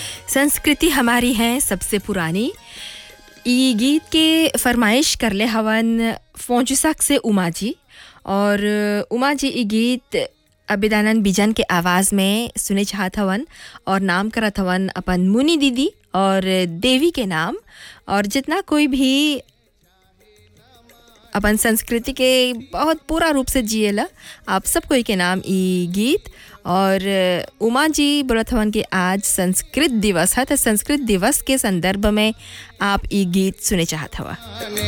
संस्कृति हमारी है सबसे पुरानी ई गीत के फरमाइश करले हवन फौजुसक से उमा जी और उमा जी ई गीत अबिदानंद बिजन के आवाज़ में सुने चाहत हवन और नाम करत हवन अपन मुनि दीदी और देवी के नाम और जितना कोई भी अपन संस्कृति के बहुत पूरा रूप से जिएला आप सब कोई के नाम ई गीत और उमा जी बोलत हवन कि आज संस्कृत दिवस है तो संस्कृत दिवस के संदर्भ में आप ई गीत सुने चाहत हवा